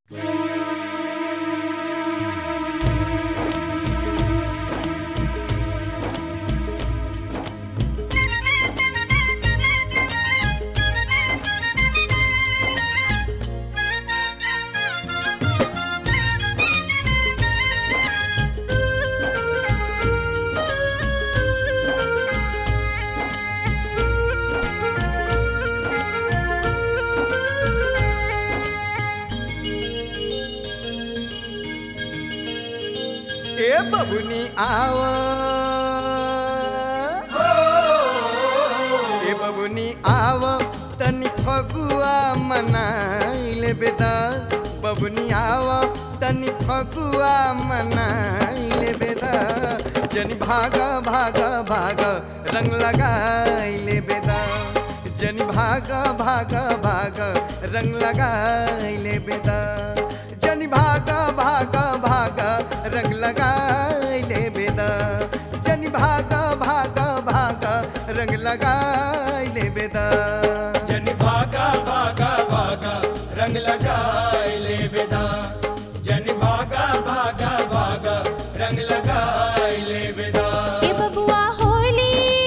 ए बबुनी आव ए बबुनी आव तनी फगुआ मनाइले बेदा बबुनी आव तनी फगुआ मनाइले बेदा जनी भाग भाग भाग रंग लगाइले बेदा जनी भाग भाग भाग रंग लगाइले बेदा जनी भाग भाग भाग रंग लगाइले बेदा जनी भाग भाग भाग रंग लगाइले बेदा जन भागा भागा भागा रंग लगाए ले बेदा जन भागा भागा भागा रंग लगाए ले बेदा ए बबुआ होली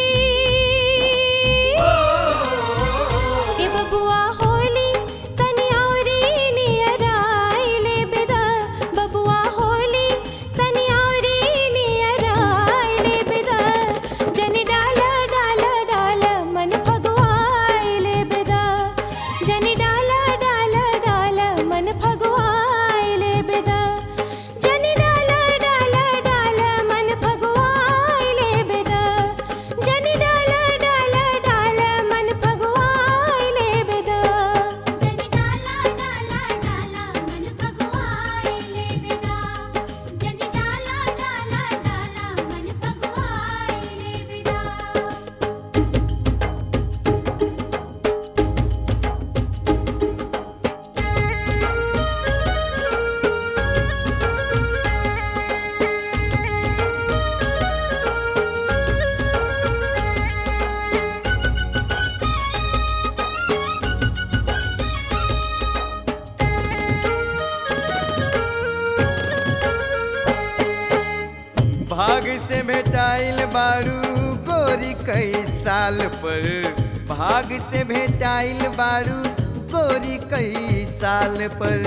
ए बबुआ होली तनी औरी नियराइले बेदा बबुआ होली तनी औरी नियराइले बेदा जनी डाला डाला डाला मन फगवाइले बेदा जनी डाला डाला डाला मन फगवाइले बेदा जनी डाला डाला डाला मन फगवाइले बेदा जनी डाला डाला डाला मन फगवाइले बेदा जनी डाला डाला डाला मन भगवाइले बेदा जनी डाला डाला डाला मन भगवाइले बेदा भाग से भेटाइल बारू गोरी कई साल पर भाग से भेटाइल बारू गोरी कई साल पर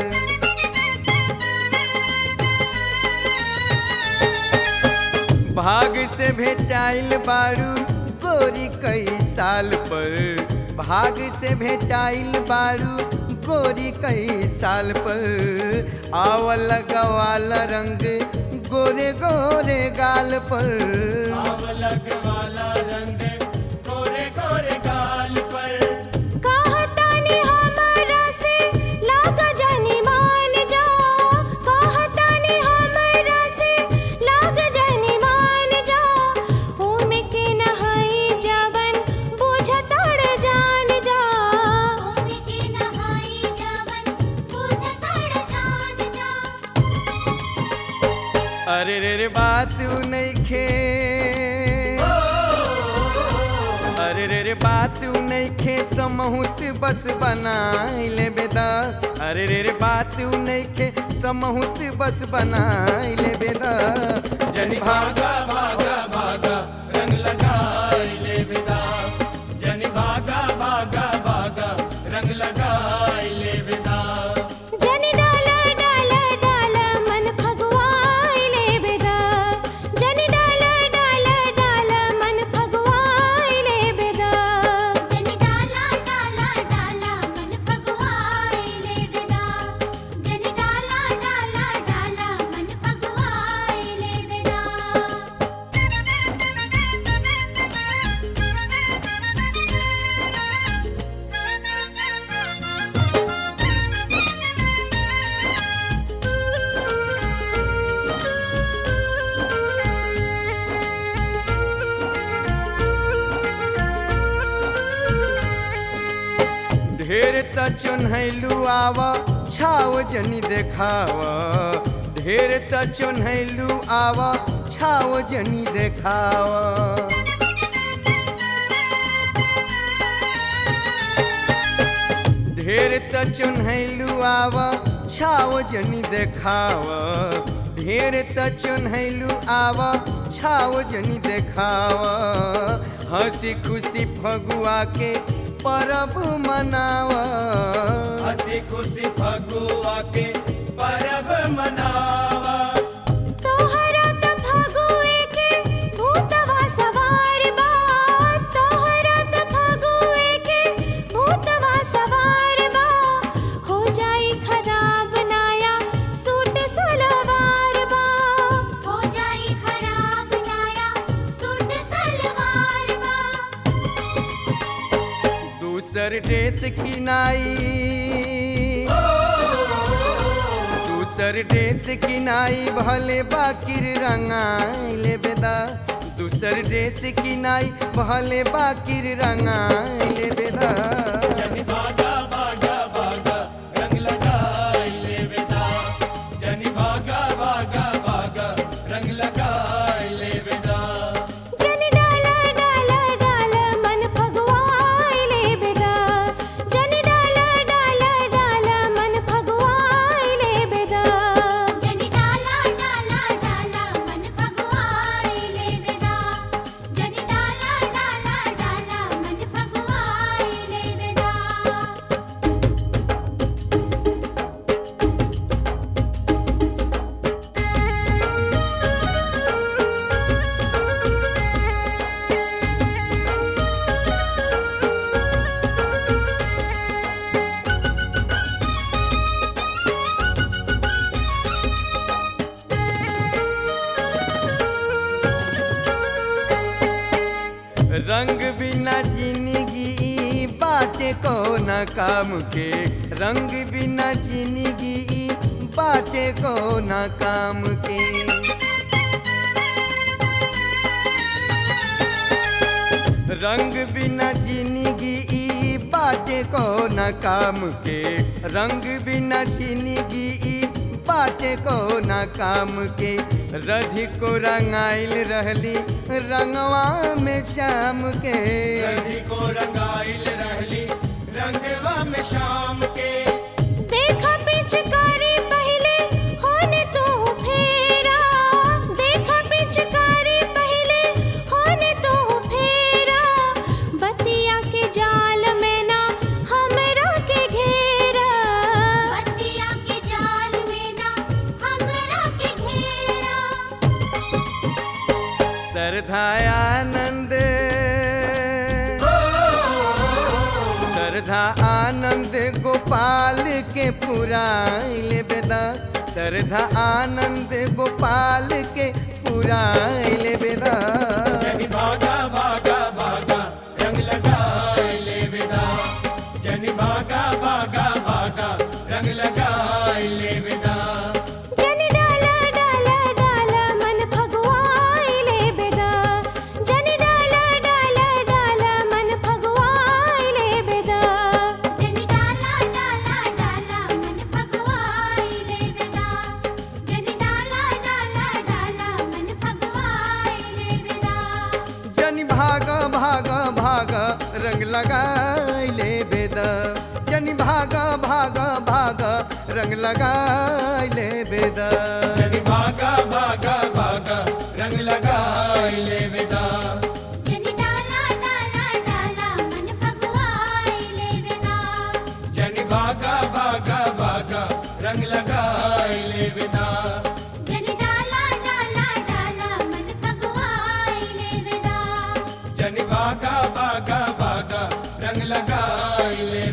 भाग से भेटाइल बारू गोरी कई साल पर भाग से भेटाइल बारू गोरी कई साल पर आवल गवाल रंग गोरे गोरे गाल पर आवलक वाला रंग गोरे गोरे गाल पर कहतानी हमरा से लाग जानी मान जा कहतानी हमरा से लाग जानी मान जा ओमे के नहाई जवन बुझतड़ जान जा ओमे के नहाई जवन बुझतड़ जान जा अरे रे रे बात नइखे अरे रे रे बात नइखे समहुत बस बनाइले बेदा अरे रे रे बात नइखे समहुत बस बनाइले बेदा जनी भागा भागा भागा रंग लगाए ले बेदा जन भागा भागा भागा रंग लगाए ले बेदा जनी डाला डाला डाला मन फगवाइले बेदा जनी डाला डाला डाला मन फगवाइले बेदा जनी डाला डाला डाला मन भगवाइले बेदा जनी डाला डाला डाला मन भगवाइले बेदा ढेर त चुन्हैलू आव छाव जनी देखाव ढेर त चुन्हैलू आव छाव जनी देखाव ढेर त चुन्हैलू आव छाव जनी देखाव ढेर त चुन्हैलू आव छाव जनी देखाव हंसी खुशी फगुआ के परब मनाव हंसी खुशी फगुआ के परब मनावा तोहरा त फगुए के भूतवा सवार बा तोहरा त फगुए के भूतवा सवार बा हो जाई खराब नाया सूट सलवार बा हो जाई खराब नाया सूट सलवार बा दूसर ड्रेस किनाई दूसर ड्रेस किनाई भले बाकिर रंगाइले बेदा दूसर ड्रेस किनाई भले बाकिर रंगाइले बेदा जनी भागा भागा भागा रंग लगाई ले बेदा जनी भागा भागा भागा रंग लगाई ले बेदा जन डाला डाला डाला मन फगवाइले बेदा जन डाला डाला डाला मन फगवाइले बेदा जनी डाला डाला डाला मन भगवाई ले बेदा जनी डाला डाला डाला मन भगवाई ले बेदा रंग बिना जिंदगी बाटे को न काम के रंग बिना जिंदगी बाटे को न काम के रंग बिना जिंदगी ई बाटे को न काम के रंग बिना जिंदगी ई बाटे को न काम के रधि को रंगाइल रहली रंगवा में शाम के रंगी को रंगाइल रहली रंगवा में शाम के देखा पिचकारी पहले होने तो फेरा देखा पिचकारी पहले होने तो फेरा बतिया के जाल में ना हमरा के घेरा बतिया के जाल में ना हमरा के घेरा श्रद्धानंद श्रद्धा आनंद गोपाल के पुराइल बेदा श्रद्धा आनंद गोपाल के पुराइल बेदा जनी भागा भागा भागा रंग लगाई ले बेदा जनी भागा भागा भागा रंग लगाई ले बेदा जन डाला डाला डाला मन फगवाइले बेदा जन डाला डाला डाला मन फगवाइले बेदा जनी डाला डाला डाला मन भगवाई ले बेदा जनी डाला डाला डाला मन भगवाई ले बेदा जनी भाग भाग भाग रंग लगाइले बेदा जनी भाग भाग भाग रंग लगाइले बेदा जनी भागा भागा भागा रंग लगाई ले बेदा जनी डाला डाला डाला मन भगवाई ले बेदा जनी भागा भागा भागा रंग लगाई ले बेदा जनी डाला डाला डाला मन भगवाई ले बेदा जनी भागा भागा भागा रंग लगाई ले